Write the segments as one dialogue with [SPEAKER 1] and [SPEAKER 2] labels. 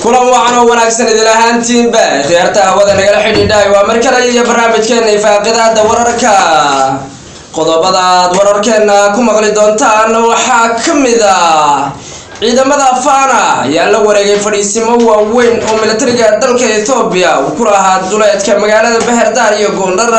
[SPEAKER 1] kulan wacan oo wanaagsan idil ahaantiinba khiyaarta hawada nagala xidhiidhaay waa mar kale iyo barnaamijkeena ifaaqidaada wararka qodobada aad wararkeena ku maqli doontaan waxaa ka mid ah ciidamada fana ayaa la wareegay fadhiisimo waaweyn oo militariga dalka ethoobiya uu ku lahaa duleedka magaalada beherdaar iyo goondhar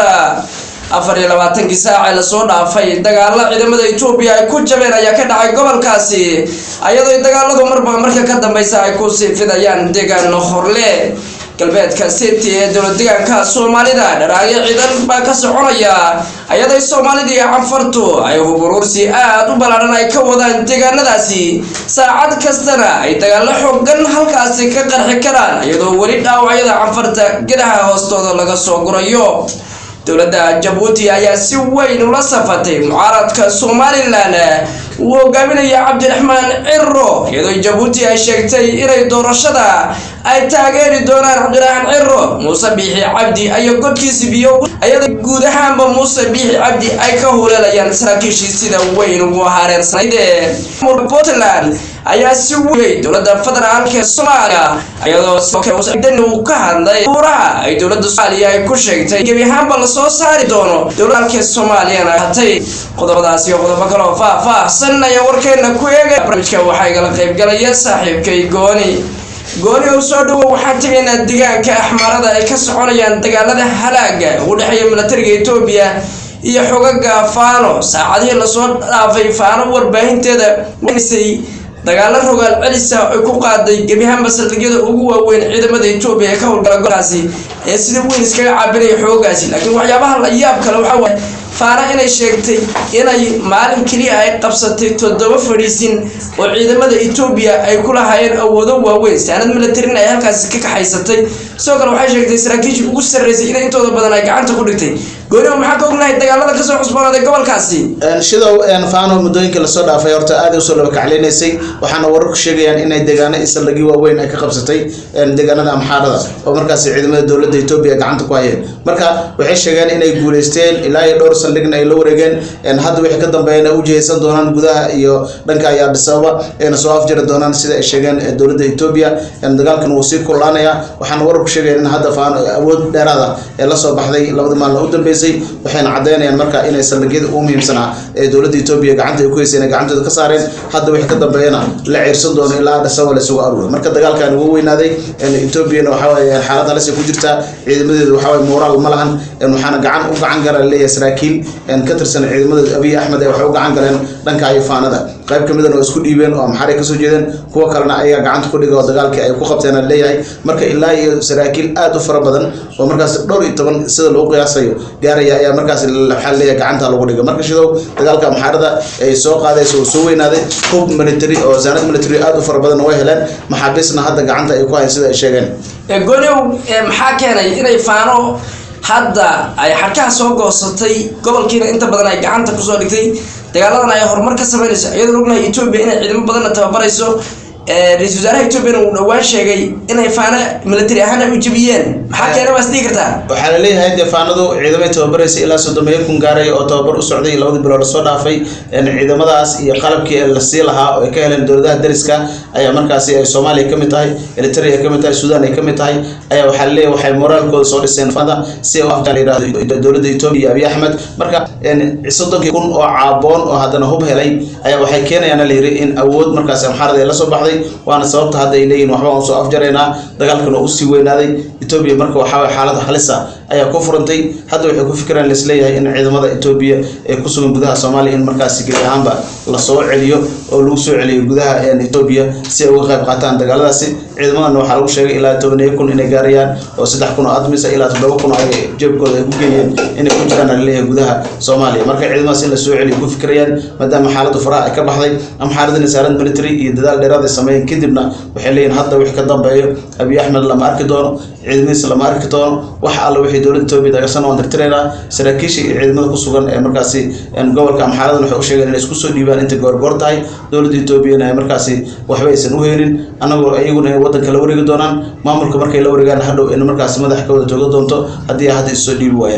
[SPEAKER 1] afar iyo labaatankii saacee lasoo dhaafay dagaalo ciidamada etoobiya ay ku jabeen ayaa ka dhacay gobolkaasi ayadoo dagaaladu marba marka ka dambeysa ay kusii fidayaan deegaan horle galbeedka city ee dowlad deegaanka soomaalida dharaagyo ciidan baa ka soconaya ayadoo soomaalida iyo canfartu ay huburuursi aada u ballaaran ay ka wadaan deegaanadaasi saacad kastana ay dagaalo xoogan halkaasi ka qarxi karaan iyadoo weli dhaawacyada canfarta gedaha hoostooda laga soo gurayo dowladda jabuuti ayaa si weyn ula safatay mucaaradka somalilan uu hogaaminaya cabdiraxmaan ciro iyadoo jabuuti ay sheegtay inay doorashada ay taageeri doonaan cabdiraxmaan ciro muuse biixi cabdi ayo godkiisi biyo ayadoo guud ahaanba muuse biixi cabdi ay ka huleelayaan saraakiishii sida weyn ugu hareersanayde puntland ayaa si weyay dowladda federaalka ee soomaaliya iyadoo sidoodan uu ka hadlay buuraha ay dowladda soomaaliya ay ku sheegtay gebi ahaanba lasoo saari doono dowladalka soomaaliyana hatay qodobadaasi iyo qodobo kale oo faah-faahsan ayaa warkeena ku eegay barnaamijka waxaa igala qaybgalaya saaxiibkay gooni gooni oo soo dhawow waxaan tegaynaa deegaanka axmaarada ay ka soconayaan dagaalada halaaga ugu dhexeeya militariga etoobiya iyo xogaga faano saacadihii lasoo dhaafay faano warbaahinteeda waysay dagaalo rogaal celisa ay ku qaaday gebiahaanba saldhigyada ugu waaweyn ciidamada etoobiya ee ka howlgala golkaasi ee sida weyn iskaga caabinaya xoogaasi laakiin waxyaabaha la yaab kale waxaa waaye faana inay sheegtay inay maalin keliya ay qabsatay toddoba fadhiisin oo ciidamada etoobiya ay ku lahaayeen awoodo waaweyn saanad militarin ay halkaasi ka kaxaysatay sidoo kale waxay sheegtay saraakiishii ugu sarreysay in intooda badan ay gacanta ku dhigtay gooniba maxaa ka ognahay dagaalada kasoo cusboonaaday gobolkaasi
[SPEAKER 2] shidow faano muddooyinka lasoo dhaafay horta aada usoo laba kacleynaysay waxaana wararku sheegayaan inay deegaano iyo saldhigyo waaweyn ay ka qabsatay deegaanada amxaarada oo markaasi ciidamada dowladda etoobiya gacanta ku hayeen marka waxay sheegeen inay guuleysteen ilaa iyo dhowr saldhigna ay la wareegeen hadda wixii ka dambeeyana u jihaysan doonaan gudaha iyo dhanka iyo adisababa ayna soo afjari doonaan sida ay sheegeen dowladda etoobiya dagaalkan wuu sii kululaanaya waxaana wararku sheegayaan in hadda faano awood dheeraada ee lasoo baxday labada maalin u dambeysay waxayna cadeynayaan marka inay saldhigyada ugu muhiimsanaa ee dowladda etoobiya gacanta ay ku heysay inay gacantooda ka saareen hadda wixii ka dambeeyana la ciirsan doono ilaa adisababa laysugu aruuro marka dagaalkan ugu weynaaday etoobiyana waxawaaye xaalad halis ay ku jirtaa ciidamadeedu waxawaaye moraal ma lahan waxaana gacan u gacan gara leeyahay saraakiil ka tirsan ciidamada abiy axmed ee waxay u gacan galeen dhanka ifaanada qayb ka midana oo isku dhiibeen oo amxaray kasoo jeedeen kuwa kalena ayaga gacanta ku dhiga oo dagaalkii ay ku qabteen aan leeyahay marka ilaa iyo saraakiil aada u fara badan oo markaas dhowr iyo toban sida lagu qiyaasayo gaaraya ayaa markaas waxaa leeyahay gacanta lagu dhiga marka shidow dagaalka amxaarada ay soo qaadaysa oo soo weynaaday hub military oo zaanad military aada u fara badan way heleen maxaabiisna hadda gacanta ay ku hayn sida ay sheegeen
[SPEAKER 1] gooniow maxaa keenay inay faano hadda ay xarkaha soo goosatay gobolkiina inta badan ay gacanta kusoo dhigtay dagaaladan ay horumar ka sameynayso iyadoo ognahay etoobiya inay ciidamo badanna tababarayso ra-isul wasaaraha etoobiyana uu dhowaan sheegay inay faano military ahaan ay u jebiyeen maxaa keena waa isdhihi kartaa
[SPEAKER 2] waxaa la leeyahay dee faanadu ciidamay tababaraysa ilaa soddomeeyo kun gaaray oo tababar u socday labadii bilood lasoo dhaafay ciidamadaas iyo qalabkii lasii lahaa oo ay ka heleen dowladaha dariska ayaa markaasi ay soomaaliya ka mid tahay eritrea ay ka mid tahay suudaan ay ka mid tahay ayaa waxaa la leeyahay waxay moraalkooda soo dhiseen faanada si ay u afjaan yidhahdo dowladda etoobiya iyo abiy axmed marka soddonkii kun oo caaboon oo haddana hub helay ayaa waxay keenayaan la yidhi in awood markaasi amxaarada ay la soo baxday waana sababta hadda ay leeyihin waxba aan soo afjaraynaa dagaalkan oo usii weynaaday etoobiya marka waxaa xaalada halisa ayaa ku furantay hadda waxay ku fikiraan laisleeyahay in ciidamada etoobiya ee ku sugan gudaha soomaaliya in markaasi gebi ahaanba lasoo celiyo oo lagu soo celiyo gudaha etoobiya si ay uga qayb qaataan dagaaladaasi ciidamadana waxaa lagu sheegay ilaa tobaniyo kun inay gaarayaan oo saddex kun oo admisa ilaa toddoba kun ay jeebkooda ay ku geeyeen inay ku jiraan laleeyahay gudaha soomaaliya marka ciidamadaas in lasoo celiyo ku fikirayaan maadaama xaaladdu faraha ay ka baxday amxaaradina saarad military iyo dadaal dheeraad ay sameeyeen kadibna waxay leeyihin hadda wixii ka dambeeyo abiy axmed lama arki doono ciidamadiisa lama arki doono wax alla wixii dowladda etoobiya dagasan waan tirtiraynaa saraakiisha iyo ciidamada ku sugan ee markaasi gobolka amxaaradan waxay u sheegeen inay isku soo dhiibaan intay goorgoor tahay dowladda etoobiyana ay markaasi waxba aysan u helin annagoo iyaguna ay waddanka la wareegi doonaan maamulka markay la wareegaan hadhow in markaasi madax ka wada jooga doonto haddii hadda issoo dhiibi waayaan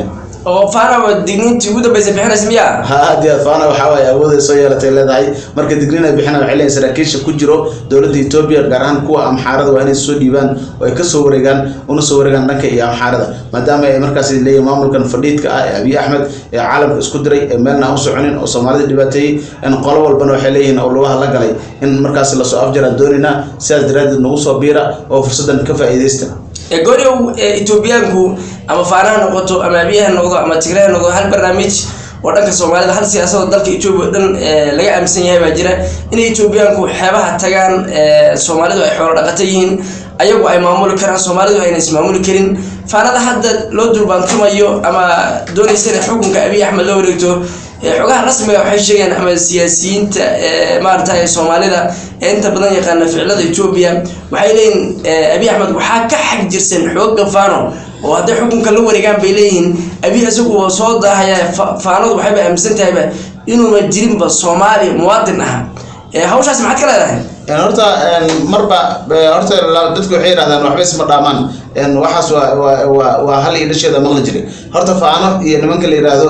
[SPEAKER 1] oo faanaba digniintii ugu dambeysay bixinaysa miyaa
[SPEAKER 2] ha aad iyo aad faana waxaa waaye awooday soo yeelatay leedahay marka digniin ay bixinaan waxay leeyihin saraakiisha ku jiro dowladda etoobiya gaar ahaan kuwa amxaarada waa inay soo dhiibaan oo ay kasoo wareegaan una soo wareegaan dhanka iyo amxaarada maadaama ay markaas leeyihin maamulkan fadhiidka ah ee abiy axmed ee caalamka isku diray ee meelna aan u soconin oo soomaalida dhibaateeyey in qolo walbana waxay leeyihiin oo lugaha la galay in markaas lasoo afjaraan doonaynaa sidaas daraaddeed nagu soo biira oo fursaddan ka faa'iidaysta
[SPEAKER 1] gooryow etoobiyaanku ama faanaha noqoto ama abiyaha noqdo ama tigreha noqdo hal barnaamij oo dhanka soomaalida hal siyaasadoo dalka etoobiya o dhan laga aaminsan yahay baa jira inay etoobiyaanku xeebaha tagaan soomaalidu ay xoolo dhaqato yihiin ayagu ay maamuli karaan soomaalidu ayna ismaamuli karin faanada hadda loo dulbaantumayo ama doonaysa inay xukunka abiy axmed la wareegto xogaha rasmiga waxay sheegeen ama siyaasiyiinta maarata soomaalida ee inta badan yaqaana ficilada etoobiya waxay leeyihin abiy axmed waxaa ka xag jirsan xooga faano oo hadday xukunka la wareegaan bay leeyihiin abiy isagu waa soo daahaya faanadu waxayba aaminsan tahayba inuuna jirinba soomaali muwaadin ah hawshaas maxaad ka leedahay
[SPEAKER 2] horta marba horta dadku waxay yidhahdaan waxba isma dhaamaan waxaas waa waa waa hal iyo dhasheeda maqli jiray horta faano iyo nimanka la yidhaahdo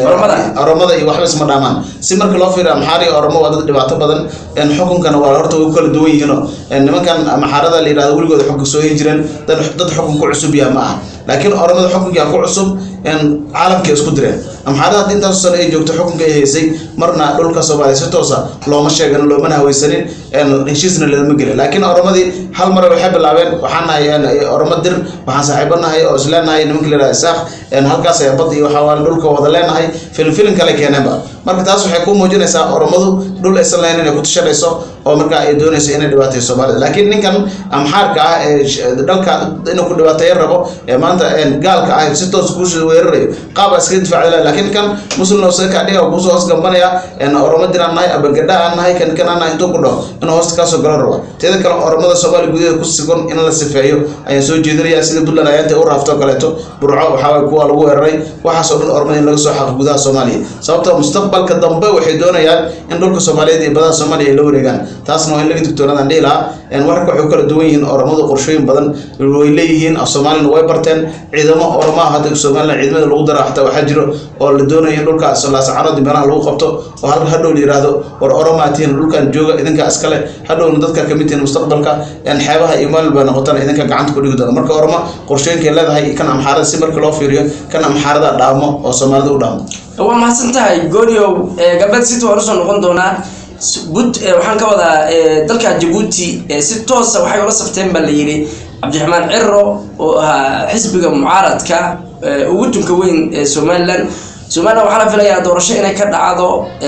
[SPEAKER 2] oromada iyo waxba isma dhaamaan si marka loo fiiriyo amxaari oromo waa dad dhibaato badan xukunkana waa horta way kala duwan yihiino nimankan amxaarada la yidhahdo weligooda xukun soo hin jireen dad xukun ku cusub yaha ma aha laakiin oromada xukunkaa ku cusub caalamkay isku direen amxaarada hadda intaas sano ay joogto xukunka ay haysay marna dhulka soomaaliya si toosa looma sheegan loomana haweysanin heshiisna lalama gelin laakiin oromadii hal mare waxay bilaabeen waxaan nahay oromo dir waxaan saaxiibo nahay oo isleenahay nimanka la yidhahda isaaq halkaas ayaa bad iyo waxaa dhulka wada leenahay film film kale keeneenba marka taas waxay ku muujinaysaa oromadu dhul aysan lahayn inay ku tashanayso oo markaa ay doonayso inay dhibaatayo soomaalida laakiin ninkan amxaarka ah ee dhalka inuu ku dhibaateeyo rabo ee maanta gaalka ah si toos kuusoo weerarayo qaab aa iskaga difacda laakiin kan muslim seka dhiga kuusoo hoos gambanaya oromo diraan nahay abagadha aan nahay kan kan aan nahay intuu ku dhaho inuu hoosta kaasoo galo rabo teeda kale oromada soomaaliya gudaheeda ku sigon in la sifeeyo ayaan soo jeedinaya sida puntland ayaanta u raafto kaleeto burco waxaa kuwa lagu weeraray waxaasoo dhan oromada in laga soo xaqo gudaha soomaaliya sababtoo mustaqbalka dambe waxay doonayaan in dhulka soomaaliyeed iyo badaha soomaaliya ay la wareegaan taasna waa in laga digtoonaadaan dhihi lahaa wararka waxay kala duwan yihiin oromadu qorshooyin badan way leeyihiin af soomaalina way barteen ciidamo oromaha hadda somalilan ciidamada lagu dara xataa waxaa jiro oo la doonaya in dhulka laascarood meelaha lagu qabto oo hal hadhow la yiraahdo war oromaa tihiin dhulkan jooga idinkaa iskale hadhowna dadka kamid tihiin mustaqbalka xeebaha iyo meel baa noqotana idinka gacanta ku dhigi doona marka oroma qorshooyinkay leedahay kan amxaarada si marka loo fiiriyo kan amxaarada dhaamo oo soomaalida u dhaamo
[SPEAKER 1] waa mahadsan tahay gooryow galbeed city waan usoo noqon doonaa bud waxaan ka wadaa dalka jabuuti si toosa waxay ula safteen baa la yidhi cabdiraxmaan ciro oo ahaa xisbiga mucaaradka ugu tunka weyn ee somalilan somalilan waxaa la filayaa doorasho inay ka dhacdo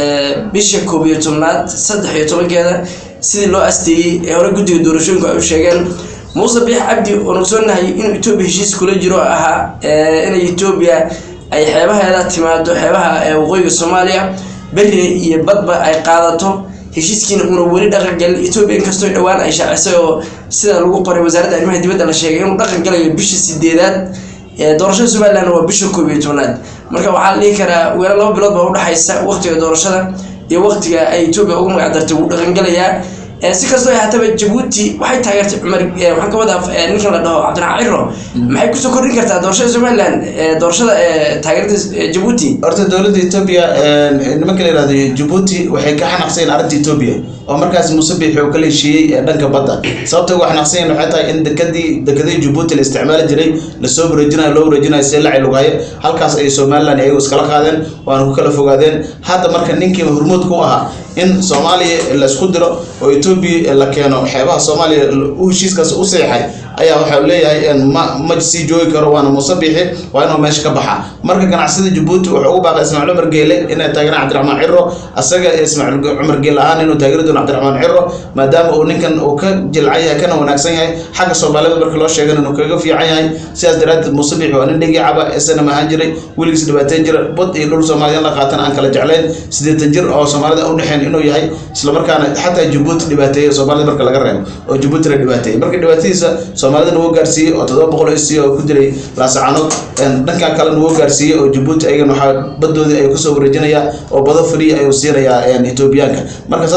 [SPEAKER 1] bisha koob iyo tobnaad saddex iyo tobankeeda sidii loo asteeyey ee hore guddiga doorashooyinku ay u sheegeen muuse biix cabdi oon ogsoonahay inuu etoobiya heshiis kula jiro ahaa inay etoobiya ay xeebaheeda timaado xeebaha waqooyiga soomaaliya beri iyo badba ay qaadato heshiiskiina uuna weli dhaqan galin etoobiya inkastoo dhowaan ay shaacisay oo sida lagu qoray wasaaradda arrimaha dibadda la sheegay inuu dhaqan galayo bisha sideedaad doorashada somaliland waa bisha koob iyo tobnaad marka waxaa la dhihi karaa weera laba bilood baa udhexaysa waqtiga doorashada iyo waqtiga ay etoobiya ugu magac dartay wuu dhaqan galayaa si kastoo ay haataba jabuuti waxay taageertay cumar waxaan ka wadaa ninkan la dhaho cabdiraxmaan ciro maxay kusoo kordhin kartaa doorashada somaliland doorashada taageerada jabuuti
[SPEAKER 2] horta dowladda etoobiya nimanka la yihahdo jabuuti waxay ka xanaqsayeen arrinta etoobiya oo markaas muuse biixi oo kala heshiiyey dhanka badda sababta uga xanaqsanyeen waxay tahay in dekadii dekadii jabuuti la isticmaali jiray lasoo wareejinayo loo wareejinayo see lacay lugayo halkaas ay somaliland ayagu iskala qaadeen waana ku kala fogaadeen hadda marka ninkii hormuudka u ahaa in soomaaliya laisku diro oo etoobiya la keeno xeebaha soomaaliya u heshiiskaas u seexay ayaa waxau leeyahay ma ma sii joogi karo waana muuse biixi waa inuu meesha ka baxa marka ganacsada jabuuti wuxuu ugu baaqay ismaaciil cumar geele inay taageeraan cabdiraxmaan ciro asaga ismaaciil cumar geele ahaan inuu taageeri doono cabdiraxmaan ciro maadaama uu ninkan uu ka jilcan yahay kana wanaagsan yahay xagga soomaalida marka loo sheegana inuu kaga fiican yahay sidaas daraaddeed muuse biixi waa nin dhigi caba esanam ahaan jiray weligiis dhibaateyn jira bad iyo dhul soomaalida in la qaatan aan kala jeclayn siddeetan jir oo soomaalida u dhexeen inuu yahay islamarkaana xataa jabuuti dhibaateeya soomaalida marka laga reebo oo jabuuti la dhibaateeyay marka dhibaatadiisa soomaalida wuu gaarsiiyey oo todoba boqol oo isiya oo ku dilay laasacanood dhankan kalena wuu gaarsiiyey oo jabuuti ayagana waxaa badoodii ay kusoo wareejinayaa oo bado free ayuu siinayaa etoobiyaanka marka saas ay ku kala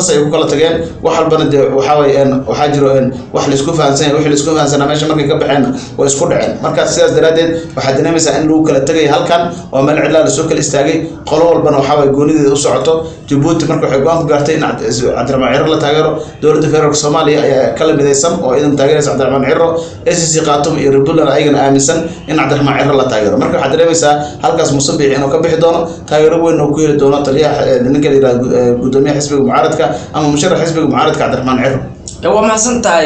[SPEAKER 2] tageen wax walbana dee waxaa waye een, waxaa jiro een, wax laisku fahansan yahay wixii laisku fahansanaa meesha markay ka baxeenna way isku dhaceen marka sidaas daraaddeed waxaad dareemaysaa in lagu kala tegay halkan oo meel cidlaa lasoo kala istaagay qolo walbana waxaa waye goonideeda u socoto jabuuti marka waxay go-aan ku gaartay in Cabdi- cabdiraxmaan ciro la taageero dowladda federaalk soomaaliya ayaa kala midaysan oo idan taageeraysa cabdiraxmaan ciro acc khatum iyo repuntland ayagana aaminsan in cabdiraxmaan ciro la taageero marka waxaad dareemaysaa halkaas musabix inuu ka bixi doono taageero weyn oo ku heli doono taliyaha eh, ninka la yihahdo eh, gudoomiyaha xisbiga mucaaradka ama musharax xisbiga mucaaradka cabdiraxmaan ciro
[SPEAKER 1] Eh, waa mahadsan tahay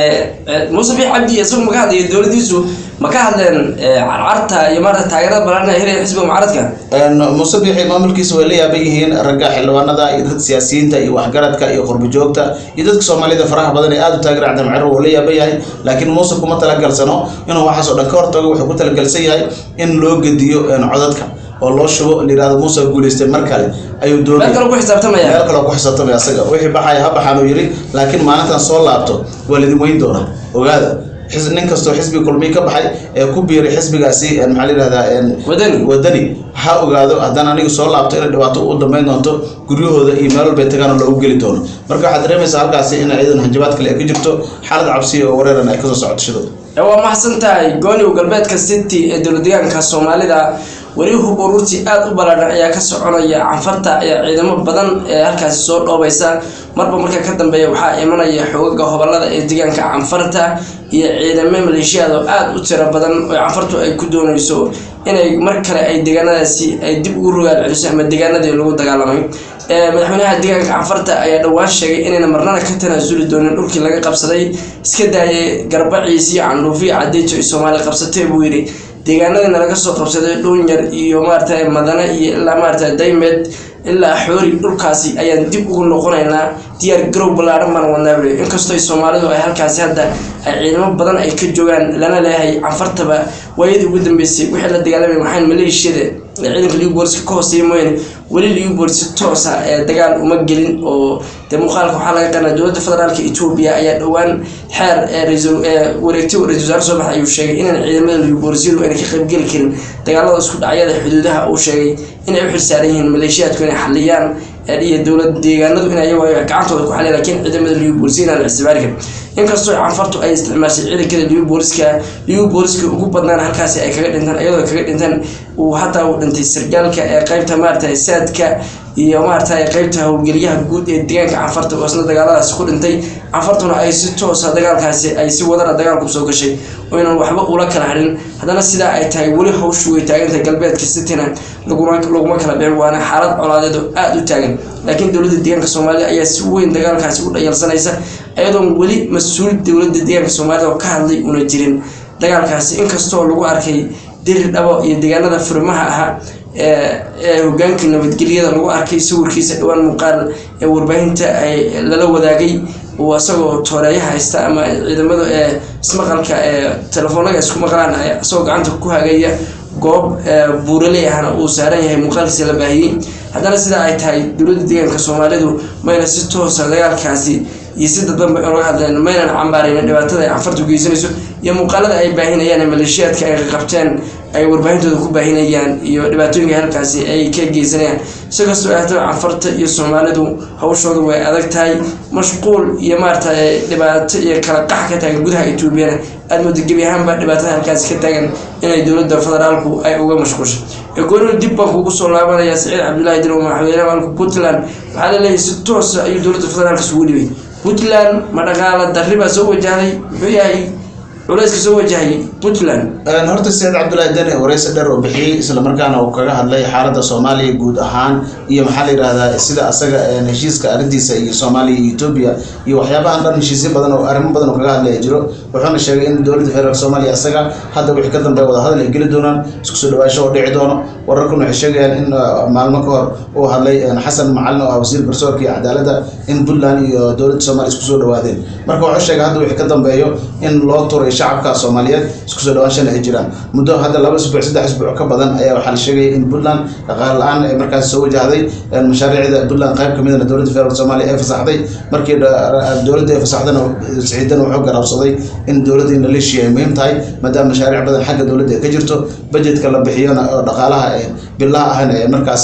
[SPEAKER 1] muuse biix cabdi isagu ma ka hadlayo dowladiisu ma ka hadleen eh, carcarta iyo maarata taageerada ballaarhan ee helaya xisbiga mucaaradka
[SPEAKER 2] musabixi maamulkiisa way la yaaban yihiin ragga xildhibaanada iyo dadka siyaasiyiinta iyo waxgaradka iyo qurbijoogta iyo dadka soomaalida faraha badan ee aada u taageera cabdiraxmaan ciro wuu la yaaban yahay laakiin muuse kuma talagalsano inuu waxaas oo dhan ka hortago wuxuu ku talagalsan yahay in loo gediyo een, codadka oo loo shubo la yihahdo muuse guuleystay mar kale ayuu
[SPEAKER 1] meel
[SPEAKER 2] doonaya
[SPEAKER 1] kale ku xisaabtamaya
[SPEAKER 2] meel kaloo ku xisaabtamay asaga wixii baxaya ha baxaan uu yidhi laakiin maalintan soo laabto waa laidin weyn doonaa ogaada xis- nin kastoo xisbiga kulmiyi ka baxay ee ku biiray xisbigaasi een, maxaa la yihahdaa een,
[SPEAKER 1] wadani
[SPEAKER 2] wadani ha ogaado haddana aniga soo laabto inay dhibaato u dambeyn doonto guryahooda iyo meel walbay tagaan oo loogu geli doono marka waxaad dareemaysaa halkaasi in ciidan hanjabaad kale ay ka jirto xaalad cabsiya oo wareeran ay kasoo socoto shidada
[SPEAKER 1] Eh, waa mahadsan tahay gooniw galbeedka city ee dowlad deegaanka soomaalida weli hub ururti aada u ballaadhan ayaa ka soconaya canfarta ayaa ciidamo badan ee halkaasi soo dhoobaysa marba marka ka dambeeya waxaa imanaya xogaga hobolada ee deegaanka canfarta iyo ciidamo maleeshiyaad oo aada u tiro badan oo canfartu ay ku dooneyso inay mar kale ay deegaanadaasi ay dib ugu rogaal celiso ama deegaanadii lagu dagaalamay Eh, madaxweynaha deegaanka canfarta ayaa dhowaan sheegay inayna marnana ka tanaasuli doonin dhulkii laga qabsaday iska daayay garbaciis iyo candhuufiyo cadeejo ay soomaali qabsatay buu yidhi deegaanadiina laga soo qabsaday dhuunyar iyo maarata madane iyo ilaa maarata daymed ilaa xoori dhulkaasi ayaan dib ugu noqonaynaa diyaar garow ballaaran baan wadnaa bule inkastoo ay soomaalidu ay halkaasi hadda ay ciidamo badan ay ka joogaan lana leeyahay canfartaba waayadii ugu dambeysay wixii la dagaalamay waxaan maleeshiyada ee ciidanka liu booliska ka hooseeya mooyaane weli liu boolisi toosa ee dagaal uma gelin oo dee muuqaalka waxaa laga qanaa dowladda federaalka etoobiya ayaa dhowaan xeer ee ra-iisul- ee wareegti ra-isul wasaare soo baxay ayuu sheegay inaan ciidamada liu boolisyadu ayna ka qaybgeli karin dagaalada isku dhacyada xuduudaha uu sheegay inay u xilsaaran yihiin maleeshiyaadku inay xaliyaan ee iyo dowlad deegaanadu in ayagu ay gacantooda ku xaliyan laakiin ciidamada liu boolisiya inaan la ictibaari karin inkastoo canfartu ay isticmaashay ciidankada liu booliska liu booliska ugu badnaan halkaasi ay kaga dhintaan iyadoo ay kaga dhintaan uu hataa uu dhintay sargaalka ee qeybta maarata saadka iyo maarata qeybta howlgeliyaha guud ee deegaanka canfarta oo isna dagaaladaasi ku dhintay canfartuna ay si toosa dagaalkaasi ay si wadana dagaalku soo gashay oo inaan waxba ula kala harin haddana sidaa ay tahay weli hawshu way taagantahay galbeedka cityna laguma laguma kala bixin waana xaalad colaadeed oo aada u taagan laakiin dowladda deegaanka soomaalida ayaa si weyn dagaalkaasi u dhayalsanaysa iyadoon weli mas-uul dowladda deegaanka soomaalida oo ka hadlay una jirin dagaalkaasi inkastoo lagu arkay diri dhabo iyo deegaanada furimaha ahaa ee ee hogaankii nabadgelyada lagu arkay sawirkiisa dhowaan muuqaal ee warbaahinta ay lala wadaagay uu isagoo tooreeyaha haysta ama ciidamada ee ismaqalka ee telefoonada isku maqlaan ay isagoo gacanta ku hagaya goob ee buuraley ahna uu saaran yahay muuqaalkiisa la baahiyey haddana sidaa ay tahay dowladda deegaanka soomaalidu mayna si toosa dagaalkaasi iyo si dadbanba uga hadleen maynan cambaaraynin dhibaatada ay canfartu geysanayso iyo muuqaalada ay baahinayaan ee maleeshiyaadka ay qabteen ay warbaahintooda ku baahinayaan iyo dhibaatooyinka halkaasi ay ka geysanayaan si kastoo ay haddaba canfarta iyo soomaalidu hawshooda way adag tahay mashquul iyo maarata dhibaato iyo kala qax ka taagan gudaha etoobiyana aada mooda gebi ahaanba dhibaatada halkaasi ka taagan inay dowladda federaalku ay uga mashquulsho egoonina dib baan kugu soo laabanaya saciid cabdullaahi dilo madaxweynaha maalka puntland waxaa laleeyahay si toosa ayuu dowladda federaalka isugu dhibay puntland ma dhaqaala darri baa soo wajahday muxuu yahay culayska soo wajahayay puntland
[SPEAKER 2] horta saciid cabdullaahi deni wareysi dheer oo bixiyey islamarkaana uu kaga hadlay xaaladda soomaaliya guud ahaan iyo maxaa la yidhahdaa sida asaga heshiiska arrintiisa iyo soomaaliya iyo etoobiya iyo waxyaabahan dhan heshiisyo badan oo arrimo badan oo kaga hadlaya jiro wuxuuna sheegay in dowladda federaalk soomaaliya asaga hadda wixii ka dambeeya wadahadal ay geli doonaan isku soo dhawaasho oo dhici doono wararkuna waxay sheegayaan in uh, maalmo ka hor uu hadlay uh, xasan macalin oo ah wasiir garsoorka iyo cadaaladda in puntland iyo dowladda soomaaliya isku soo dhawaadeen marka wuxuu sheegay hadda wixii ka dambeeyo in loo turay shacabka soomaaliyeed isku soo dhawaanshana ay jiraan muddo hadda laba isbuuc saddex isbuuc ka badan ayaa waxaa la sheegaya in puntland dhaqaale la-aan ay markaas soo wajahday mashaariicda puntland qayb ka midana dowladda federaalk soomaaliya ay fasaxday markii dha- dowladda ay fasaxdana siciidana wuxuu garaabsaday in dowladda in la leeshiya ay muhiim tahay maadaama mashaariic badan xagga dowladda ay ka jirto budgetka la bixiyona oo dhaqaalaha ee bilaha ahna ee markaasi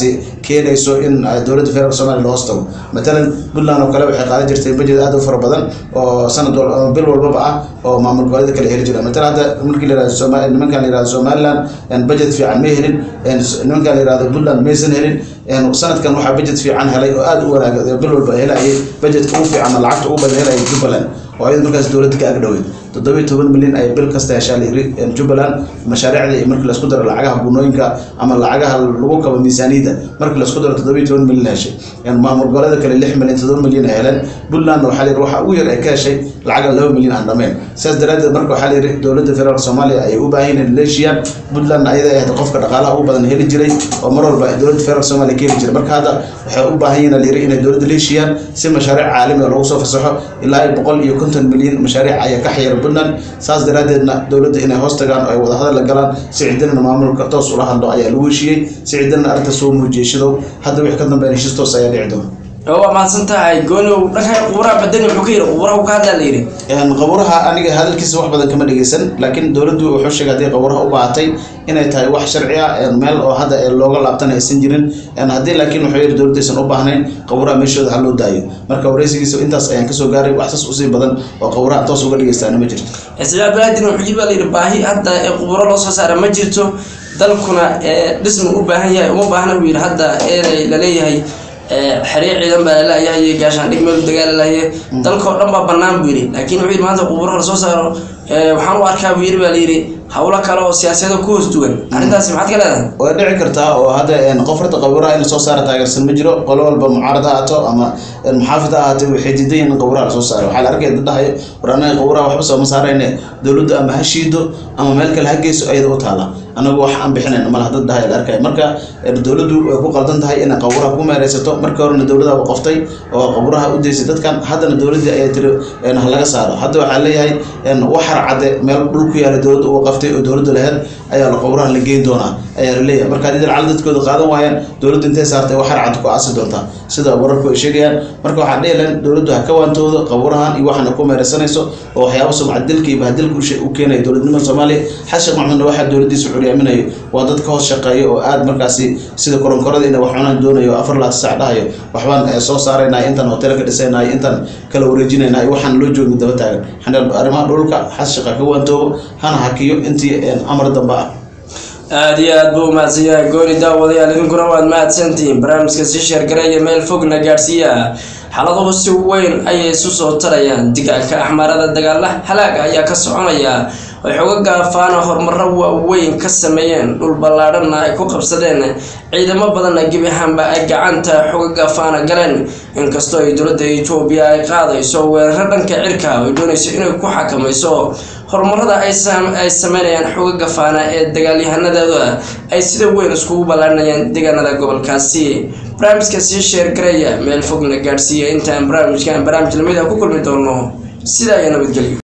[SPEAKER 2] keenayso in dowladda federaalk somalia hoos tago matalan puntland oo kale waxay qaadan jirtay budget aad u fara badan oo sanad bil walbaba ah oo maamul goboleeda kale heli jira matalan hadda markii la yirahdo soma nimankan la yirahdo somaliland budget fiican may helin nimankan la yirahdo puntland maysan helin sanadkan waxaa budget fiican helay oo aad u wanaag bil walba helayay budgetka ugu fiican lacagta ugu badan helayay jubbaland oo ayada markaas dowladda ka agdhoweyd toddobiyo toban milyan ay bil kasta heshaa la yiri jubbaland mashaariicda iyo markii laisku daro lacagaha gunooyinka ama lacagaha lagu kabo miisaaniyadda markii laisku daro toddobiyo toban milyan heshay maamul goboleeda kale lix milyan toddoba milyan ay heleen puntland waxaa la yiri waxa ugu yar ay ka heshay lacaga laba milyan aan dhameen sidaas daraaddeed marka waxaa la yiri dowladda federaalk soomaaliya ayay u baahan yihiin leeshiyan puntland ayada ahayd qofka dhaqaalaha ugu badan heli jiray oo mar walba dowladda federaalk soomaaliya ka heli jiray marka hadda waxay u baahan yihiin la yiri inay dowladda leeshiyaan si mashaariic caalami oo lagu soo fasaxo ilaa boqol iyo konton milyan mashaariic ayaa ka xayira puntland saas daraaddeedna dowladda inay hoos tagaan oo ay wadahadal la galaan si ciidanana maamulka toos ula hadlo ayaa lagu heshiiyey si ciidanana arrinta soo muujiyey shidow hadda wixii ka dambeyn heshiis toos ayaa dhici doona
[SPEAKER 1] waa mahadsan tahay gooniw dhanka qubuuraha badani wuxuu ka yidhi qubuuraha uu ka hadlaa la yidhi
[SPEAKER 2] qabuuraha aniga hadalkiisa wax badan kama dhegeysan laakiin dowladdu wuxuu sheegay haddii qabuuraha u baahatay inay tahay wax sharci ah meel oo hadda looga laabtana aysan jirin haddii laakiin wuxuu yidhi dowladda aysan u baahnayn qabuuraha meeshooda ha loo daayo marka wareysigiisa intaas ayaan kasoo gaaray wax saas usii badan oo qabuuraha toos uga dhegeystaana ma jirto
[SPEAKER 1] siciid abdilaahdin wuxuu yidhi baa la yidhi baahi hadda ee qubuuro loo soo saara ma jirto dalkuna dhisma u baahan yahay uma baahna buu yidhi hadda ee laleeyahay xeree ciidan baa lalayahay gaashaandhig meel dagaalalaye dalkao dhan baa banaan buu yidhi laakiin wuxuu yidhi maanta qubuuraha lasoo saaro waxaan u arkaa buu yidhi baa layidhi howlo kale oo siyaasiyada ku hoos duwan arrintaasi maxaad ka leedahay
[SPEAKER 2] way dhici kartaa oo hadda qof horta qabuuraha in lasoo saara taageersan ma jiro qolo walba mucaarad ha ahaato ama muxaafid ha ahaatay waxay diidan yihin in qabuuraha lasoo saaro waxaa la arkaya dad dhahayo war anaga qabuuraha waxba sooma saarayne dowladdu ama ha shiido ama meel kale ha geyso ayada u taala anagu wax aan bixinayn malaha dad dhahay la arkaya marka dowladdu way ku qaldan tahay inay qabuuraha ku meereysato markii horena dowladda qoftay oo qabuuraha u deysay dadkan haddana dowladdii ayaa tiri ha laga saaro hadda waxaa leeyahay waxar cadde meel dhul ku yaala dowladda uga qaftay oo dowladda laheyd ayaa la qabuuraha la geyn doonaa ayaa la leeyahay marka haddii dalcala dadkooda qaadan waayaan dowladda intay saartay waxar cadde ku aasi doontaa sida wararku ay sheegayaan marka waxaa dhihi lahayn dowladdu ha ka waantoodo qabuurahan iyo waxaana ku meereysanayso oo waxyaaba sumcad dilka iyo bahdilka u keenaya dowladnimada soomaaliya xasan sheekh maxamudna waxaa dowladdiisa curyaminayo waa dad ka hoos shaqeeya oo aad markaasi sida koronkorada inay wax cunaan doonayo afar laata sac dhahayo waxbaan soo saaraynay intaan hotel ka dhisaynay intaan kala wareejinaynay waxaan loo joogin daba taagan xaneel arrimaha dhulka xasan sheekh ha ka waantoobo hana hakiyo intii amar dambe ah
[SPEAKER 1] aada iyo aad buu umahadsan yahay gooni daawadayaal idinkuna waad mahadsantihiin barnaamijka sii sheergareeya meel fogna gaadhsiiya xaladuhu si weyn ayay isu soo tarayaan digaalka axmaarada dagaala halaaga ayaa ka soconaya ay xoga gaafaana horumaro waaweyn ka sameeyeen dhul ballaadhanna ay ku qabsadeen ciidamo badanna gebi ahaanba ay gacanta xoga gaafaana galeen inkastoo ay dowladda etoobiya ay qaadayso weeraro dhanka cirka ay doonayso inay ku xakamayso horumarada ay sameynayaan xoga gafaana ee dagaalyahanadooda ay sida weyn iskugu ballaadhinayaan deegaanada gobolkaasi barnaamijka sii sheergareeya meel fogna gaadhsiiya intaan barnaamijkan barnaamij lamid a ku kulmi doono sidaa iyo nabadgelyo